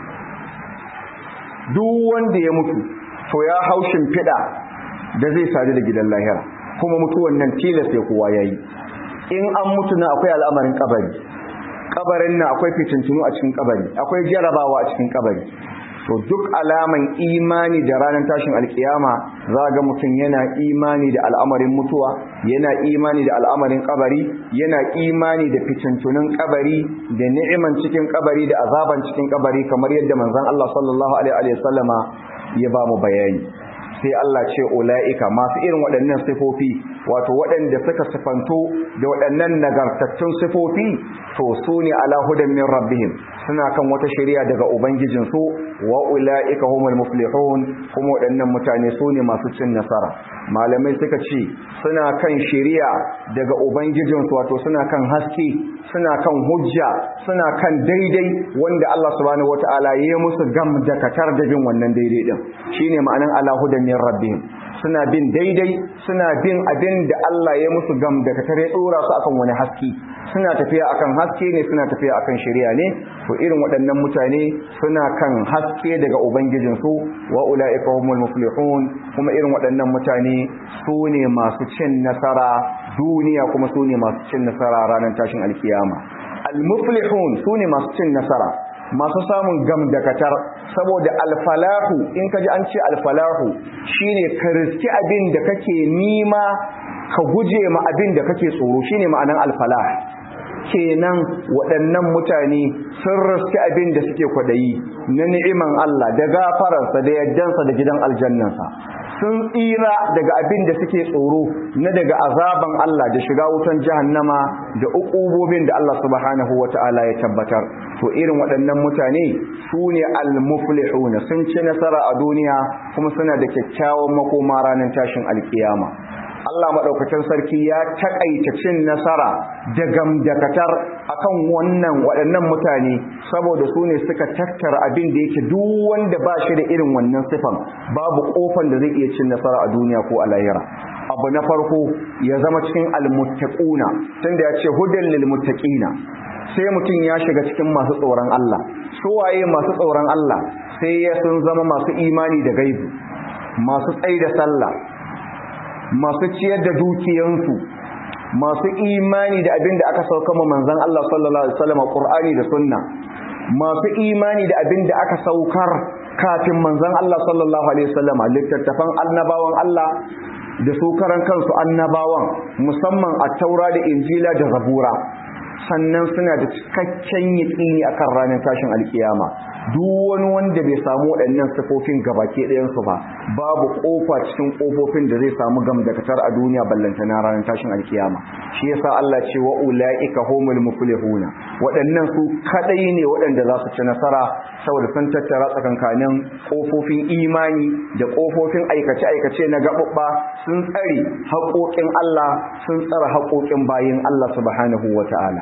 duk wanda ya mutu to ya hau shimfiɗa da zai sadu da gidan lahira kuma mutuwan nan tilas ya kowa yayi in an mutu na akwai al'amarin kabari kabarin na akwai fitintunu a cikin kabari akwai jarabawa a cikin kabari to duk alaman imani da ranar tashin alkiyama za ga mutum yana imani da al'amarin mutuwa yana imani da al'amarin kabari yana imani da fitintunun kabari da ni'iman cikin kabari da azaban cikin kabari kamar yadda manzon Allah sallallahu alaihi wa sallama ya ba mu bayani sai Allah ce ula'ika masu irin waɗannan sifofi wato waɗanda suka sifanto da waɗannan nagartattun sifofi to su ne ala hudan min rabbihim suna kan wata shari'a daga ubangijinsu wa ula'ika humul muflihun kuma waɗannan mutane su ne masu cin nasara malamai suka ce suna kan shari'a daga ubangijinsu wato suna kan haske suna kan hujja suna kan daidai wanda Allah subhanahu wataala ya musu gam da katar da bin wannan daidai din shine ma'anan ala hudan min rabbihim suna bin daidai suna bin abin da Allah ya musu gam da katare dora su akan wani haske suna tafiya akan haske ne suna tafiya akan shari'a ne to irin waɗannan mutane suna kan haske daga ubangijinsu wa ulaika humul muflihun kuma irin waɗannan mutane su ne masu cin nasara duniya kuma su ne masu cin nasara ranar tashin alkiyama al-muflihun su ne masu cin nasara masu samun gam da katar saboda alfalahu in ka ji an ce alfalahu shine ka riski abin da kake nima ka guje ma abin da kake tsoro shine ma'anan alfalah kenan waɗannan mutane sun riski abin da suke kwadayi na ni'iman Allah da gafararsa da yaddansa da gidan aljannansa sun tsira daga abin da suke tsoro na daga azaban Allah da shiga wutan jahannama da uqubobin da Allah subhanahu wata'ala ya tabbatar to irin waɗannan mutane su ne al-muflihun sun ci nasara a duniya kuma suna da kyakkyawan makoma ranar tashin alkiyama Allah maɗaukacin sarki ya taƙaita cin nasara da gamdakatar akan wannan waɗannan mutane saboda su ne suka tattara abin da yake duk wanda ba shi da irin wannan sifan babu ƙofan da zai iya cin nasara a duniya ko a lahira abu na farko ya zama cikin almuttaquna tunda ya ce hudan lil muttaqina sai mutum ya shiga cikin masu tsoron Allah su waye masu tsoron Allah sai ya sun zama masu imani da gaibu masu tsaida sallah masu ciyar da dukiyansu masu imani da abin da aka sauka ma manzon Allah sallallahu alaihi wasallam Qur'ani da Sunna masu imani da abin da aka saukar kafin manzon Allah sallallahu alaihi wasallam littattafan annabawan Allah da su karan kansu annabawan musamman a taura da injila da zabura sannan suna da cikakken yaƙini akan ranar tashin alkiyama duk wani wanda bai samu waɗannan sifofin gabake ɗayansu ba babu ƙofa cikin ƙofofin da zai samu gamdakatar a duniya ballantana ranar tashin alkiyama shi yasa Allah ce wa ulaika humul muflihuna waɗannan su kadai ne waɗanda za su ci nasara saboda sun tattara tsakankanin ƙofofin imani da ƙofofin aikace aikace na gaɓuɓɓa sun tsare haƙoƙin Allah sun tsara haƙoƙin bayin Allah subhanahu wata'ala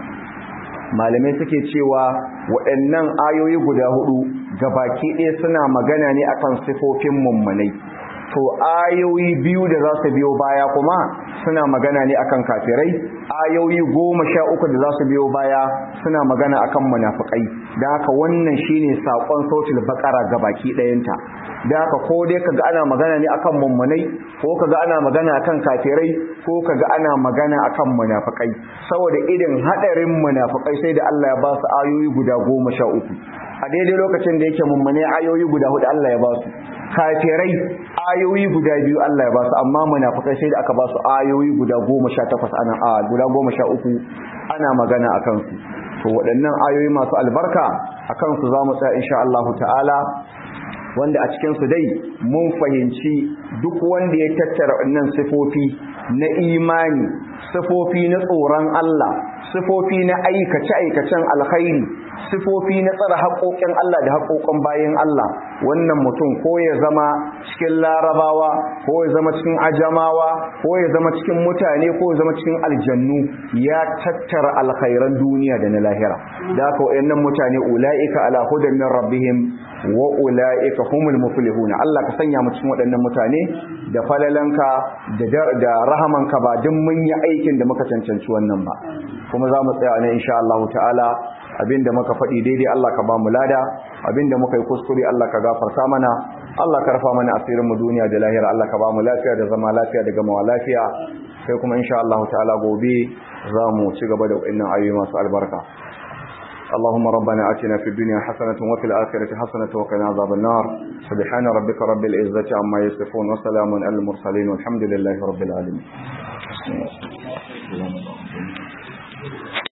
malamai suke cewa waɗannan ayoyi guda hudu baki ɗaya suna magana ne akan sifofin mummunai to ayoyi biyu da za su biyo baya kuma suna magana ne akan kafirai ayoyi goma sha uku da za su biyo baya suna magana akan munafukai da haka wannan shine saƙon sautul baƙara baki ɗayanta da haka ko dai kaga ana magana ne akan mummunai ko kaga ana magana akan kafirai ko kaga ana magana akan munafukai saboda irin hadarin munafukai sai da Allah ya ba su ayoyi guda goma sha uku a daidai lokacin da yake mummune ayoyi guda hudu Allah ya ba su kafirai ayoyi guda biyu Allah ya ba su amma munafukai sai da aka ba su ayoyi guda goma sha takwas ana a guda goma sha uku ana magana a kansu to waɗannan ayoyi masu albarka a kansu za mu tsaya insha Allah ta'ala wanda a cikinsu dai mun fahimci duk wanda ya tattara wannan sifofi na imani sifofi na tsoron Allah sifofi na aikace-aikacen alkhairi sifofi na tsara haƙoƙin Allah da haƙoƙin bayan Allah wannan mutum ko ya zama cikin larabawa ko ya zama cikin ajamawa ko ya zama cikin mutane ko ya zama cikin aljannu ya tattara alkhairan duniya da na lahira da haka wayannan mutane ulaika ala hudan min rabbihim wa ulaika humul muflihuna Allah ka sanya mu cikin waɗannan mutane da falalanka da da rahamanka ba duk mun yi aikin da muka cancanci wannan ba kuma za mu tsaya ne insha Allah ta'ala abinda muka faɗi daidai Allah ka ba mu lada abinda muka yi kuskure Allah ka gafarta mana Allah ka rafa mana asirin mu duniya da lahira Allah ka ba mu lafiya da zama lafiya da gamawa lafiya sai kuma insha Allah ta'ala gobe za mu ci gaba da wannan ayoyi masu albarka اللهم ربنا آتنا في الدنيا حسنة وفي الآخرة حسنة وقنا عذاب النار سبحان ربك رب العزة عما يصفون وسلام على المرسلين والحمد لله رب العالمين